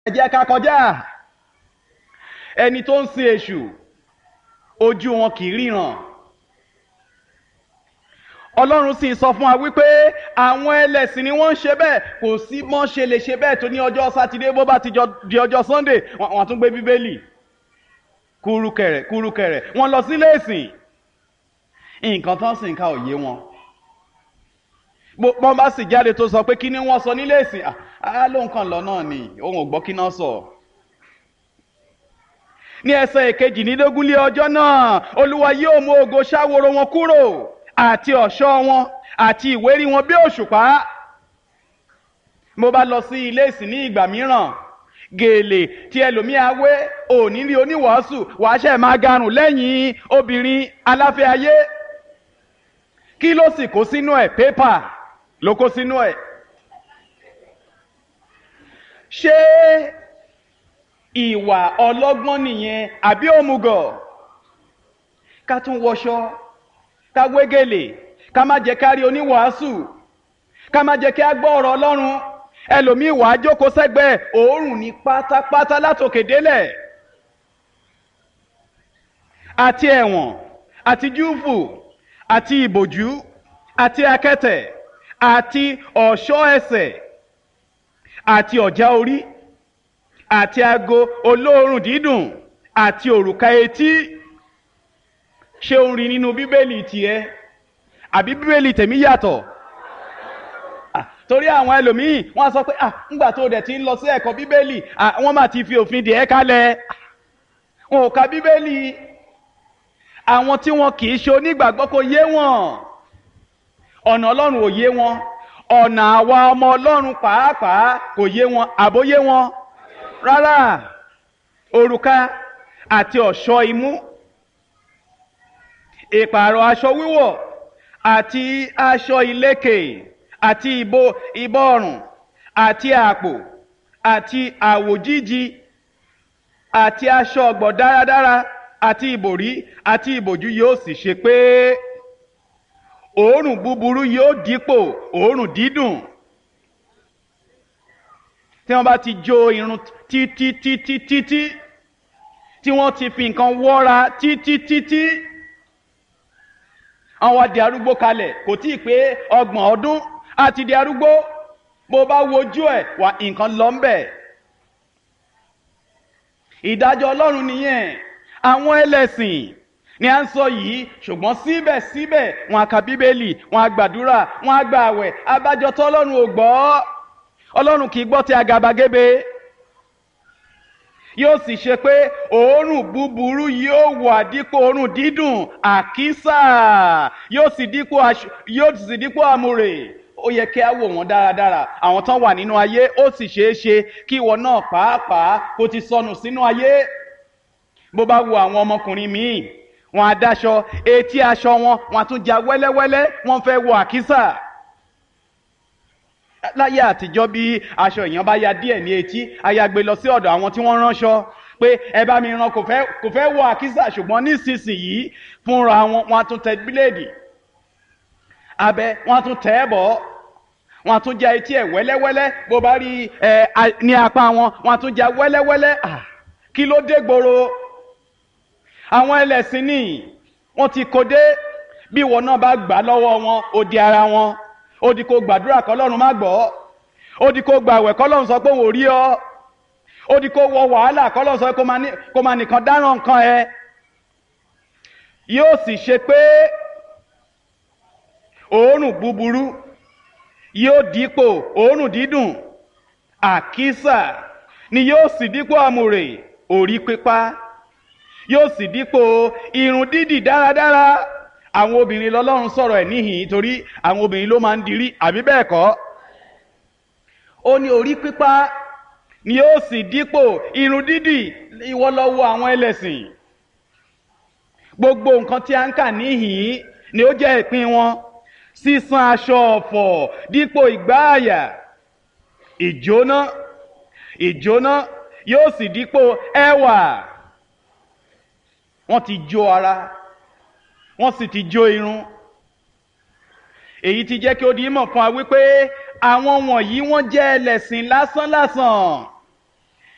ẹ jẹ́ ká kọjá ẹni tó ń sin èṣù ojú wọn kì í ríran ọlọ́run sì sọ fún wa wípé àwọn ẹlẹ́sìn ni wọ́n ń ṣe bẹ́ẹ̀ kò sí mọ́ ṣe lè ṣe bẹ́ẹ̀ tó ní ọjọ́ sátidé bó bá ti di ọjọ́ sunday wọ́n tún gbé bíbélì kúrúkẹrẹ kúrúkẹrẹ wọ́n lọ sílé ìsìn nǹkan tán sì ń ka òye wọn bọ́n bá sì jáde tó sọ pé kí ni wọ́n sọ nílé ìsìn á ló ń kàn lọ náà ni òun ò gbọ́ kí náà sọ. ní ẹsẹ̀ ìkejìlélógún lé ọjọ́ náà olúwa yóò mú ògo ṣáworo wọn kúrò àti ọ̀ṣọ́ wọn àti ìwérí wọn bí òṣùpá. mo bá lọ sí ilé ìsìn ní ìgbà mìíràn gèlè tí ẹlòmíà wé òní rí oníwàásù wàá ṣe máa garùn lẹ́yìn obìnrin aláfẹ́ ayé kí ló sì kó sínú ẹ̀ pépà ló kó sínú ẹ̀ ṣé ìwà ọlọ́gbọ́n nìyẹn àbí òmùgọ̀ ká tún wọṣọ ká wégele ká má jẹ́ ká rí oníwàásù ká má jẹ́ kí á gbọ́ ọ̀rọ̀ ọlọ́run ẹlòmíì wàá jókòó sẹ́gbẹ̀ẹ́ òórùn ní pátápátá látòkè délẹ̀ àti ẹ̀wọ̀n àti júùfù àti ìbòjú àti akẹ́tẹ̀ àti ọ̀ṣọ́ ẹsẹ̀ àti ọ̀já orí àti ago olóòórùn dídùn àti òrùka etí ṣé o ń rí nínú bíbélì tiẹ̀ àbí bíbélì tèmi yàtọ̀ torí àwọn ẹlòmíì wọ́n sọ pé ah ńgbà tó dẹ̀ ti ń lọ sí ẹ̀kọ́ bíbélì wọ́n máa ti fi òfin dè ẹ́ kalẹ̀ wọn ò ka bíbélì àwọn tí wọn kì í ṣe onígbàgbọ́ kò yé wọn ọ̀nà ọlọ́run ò yé wọn ọ̀nà àwa ọmọ ọlọ́run pàápàá kò yé wọn àbóyé wọn rárá òrùka àti ọ̀ṣọ́ imú ìpààrọ̀ aṣọ wíwọ̀ àti aṣọ ìlékè àti ìbò ìbọ̀rùn àti àpò àti àwòjíji àti aṣọ ọ̀gbọ̀ dáradára àti ìbòrí àti ìbòjú yóò sì ṣe pé òórùn búburú yóò dípò òórùn dídùn tí wọ́n bá ti jó irun títí títí títí tí wọ́n ti fi nǹkan wọ́ra títí títí àwọn di arúgbó kalẹ̀ kò tí ì pé ọgbọ̀n ọdún àti di arúgbó bó bá wojú ẹ̀ wà nǹkan lọ ń bẹ̀ ìdájọ́ ọlọ́run nìyẹn àwọn ẹlẹ́sìn ni à ń sọ yìí ṣùgbọ́n síbẹ̀síbẹ̀ wọn a ka bíbélì wọn a gbàdúrà wọn a gba àwẹ̀ abájọ tó ọlọ́run ò gbọ́ ọlọ́run kì í gbọ́ ti àgàbàgebè yóò sì ṣe pé òórùn búburú yóò wà dípò òórùn dídùn àkísà yóò sì dípò yóò sì dípò àmùrè ó yẹ kí á wò wọ́n dáradára àwọn tán wà nínú ayé ó sì ṣeé ṣe kí ìwọ náà pàápàá kó ti sọnù sínú ayé bó bá wo àwọn ọmọkùnrin míì wọn á dáṣọ etí aṣọ wọn wọn á tún ja wẹ́lẹ́wẹ́lẹ́ wọn fẹ́ wọ àkísà láyé àtijọ́ bí aṣọ èèyàn bá ya díẹ̀ ní etí ayagbe lọ sí ọ̀dọ̀ àwọn tí wọ́n ránṣọ pé ẹ bá mi rán kò fẹ́ kò fẹ́ wọ àkísà ṣùgbọ́n nísinsìnyí fúnra wọn wọn á tún tẹ bíléèdì abẹ wọn á tún tẹ ẹ bọ̀ wọn á tún ja etí ẹ wẹ́lẹ́wẹ́lẹ́ bó bá rí ẹ ní apá wọn wọn á tún ja wẹ́lẹ́wẹ́lẹ́ kí ló dé gbòòrò àwọn ẹlẹ́sìn ní wọ́n ti kó dé bí ìwọ náà bá gbà lọ́wọ́ wọn ó di ara wọn ó di kó gbàdúrà kọ́lọ́run má gbọ́ ó di kó gbàwẹ̀ kọ́lọ́run sọ pé òun ò rí ọ ó di kó wọ wàhálà kọ́lọ́run sọ pé kó máa nìkan dáràn nǹkan ẹ yóò sì ṣe pé òórùn búburú yóò dípò òórùn dídùn àkísà ni yóò sì dípò àmùrè orí pípa yóò sì dípò irun dídì dáradára àwọn obìnrin lọ́lọ́run sọ̀rọ̀ ẹ̀ níhìn torí àwọn obìnrin ló máa ń dirí àbí bẹ́ẹ̀ kọ́ ó ní orí pípa ni yóò sì dípò irun dídì ìwọ lọ wo àwọn ẹlẹ́sìn gbogbo nǹkan tí a ń kà níhìn ni ó jẹ́ ìpín wọn sísan aṣọ ọ̀fọ̀ dípò ìgbáàyà ìjóná ìjóná yóò sì dípò ẹwà wọ́n ti jó ara wọ́n sì ti jó irun èyí ti jẹ́ kí ó di mọ̀ fún wa wípé àwọn wọ̀nyí wọ́n jẹ́ ẹlẹ́sìn lásánlásán